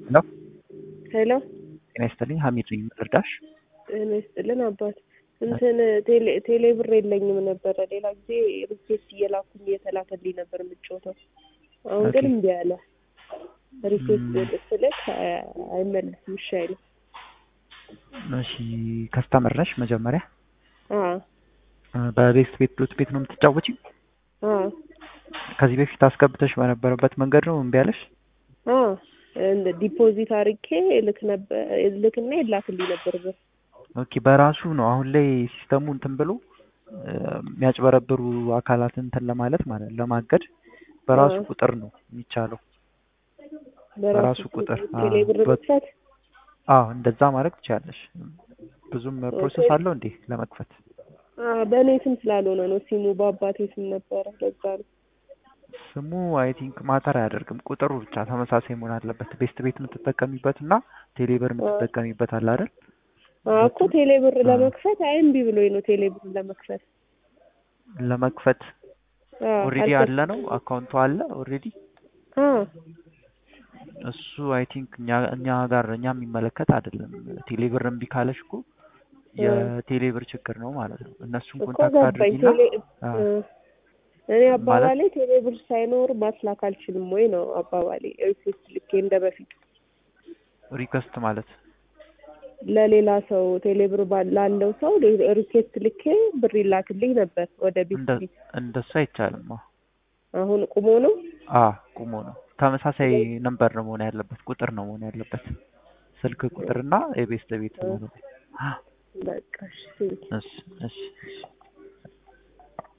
ሄሎ ሄሎ ጤና ይስጥልኝ ሀሚድ ነኝ ልርዳሽ ጤና ይስጥልን አባት እንትን ቴሌ ብር የለኝም ነበረ ሌላ ጊዜ ሪኩዌስት እየላኩኝ እየተላከልኝ ነበር የምጫወተው አሁን ግን እምቢ አለ ሪኩዌስት ስልክ አይመለስም እሺ አይልም እሺ ከስተመር ነሽ መጀመሪያ አዎ በቤስት ቤት ዶት ቤት ነው የምትጫወቺው አዎ ከዚህ በፊት አስገብተሽ በነበረበት መንገድ ነው እምቢ አለሽ አዎ እንደ ዲፖዚት አርጌ ልክ ነበር ልክና ይላክልኝ ነበር ብር ኦኬ በራሱ ነው አሁን ላይ ሲስተሙ እንትን ብሎ የሚያጭበረብሩ አካላትን እንትን ለማለት ማለት ለማገድ በራሱ ቁጥር ነው የሚቻለው በራሱ ቁጥር ቴሌ ብር መክፈት አዎ እንደዛ ማድረግ ትችላለሽ ብዙም ፕሮሰስ አለው እንዴ ለመክፈት በእኔ ስም ስላልሆነ ነው ሲሙ በአባቴ ስም ነበረ ለዛ ነው ስሙ አይ ቲንክ ማተር አያደርግም ቁጥሩ ብቻ ተመሳሳይ መሆን አለበት ቤስት ቤት የምትጠቀሚበት እና ቴሌብር የምትጠቀሚበት አለ አይደል እኮ ቴሌ ብር ለመክፈት አይ እምቢ ብሎኝ ነው ቴሌ ብር ለመክፈት ለመክፈት ኦልሬዲ አለ ነው አካውንቱ አለ ኦልሬዲ እሱ አይ ቲንክ እኛ ጋር እኛ የሚመለከት አይደለም ቴሌብር እምቢ ካለሽ እኮ የቴሌብር ችግር ነው ማለት ነው እነሱን ኮንታክት አድርጊና እኔ አባባሌ ቴሌ ብር ሳይኖር ማስላክ አልችልም ወይ ነው አባባሌ ሪኩዌስት ልኬ እንደ በፊቱ ሪኩዌስት ማለት ለሌላ ሰው ቴሌብር ላለው ሰው ሪኩዌስት ልኬ ብር ይላክልኝ ነበር ወደ ቢት እንደሱ አይቻልም አሁን ቁሞ ነው አ ቁሞ ነው ተመሳሳይ ነምበር ነው መሆን ያለበት ቁጥር ነው መሆን ያለበት ስልክ ቁጥርና የቤስት ቤት ነው በቃ እሺ እሺ እሺ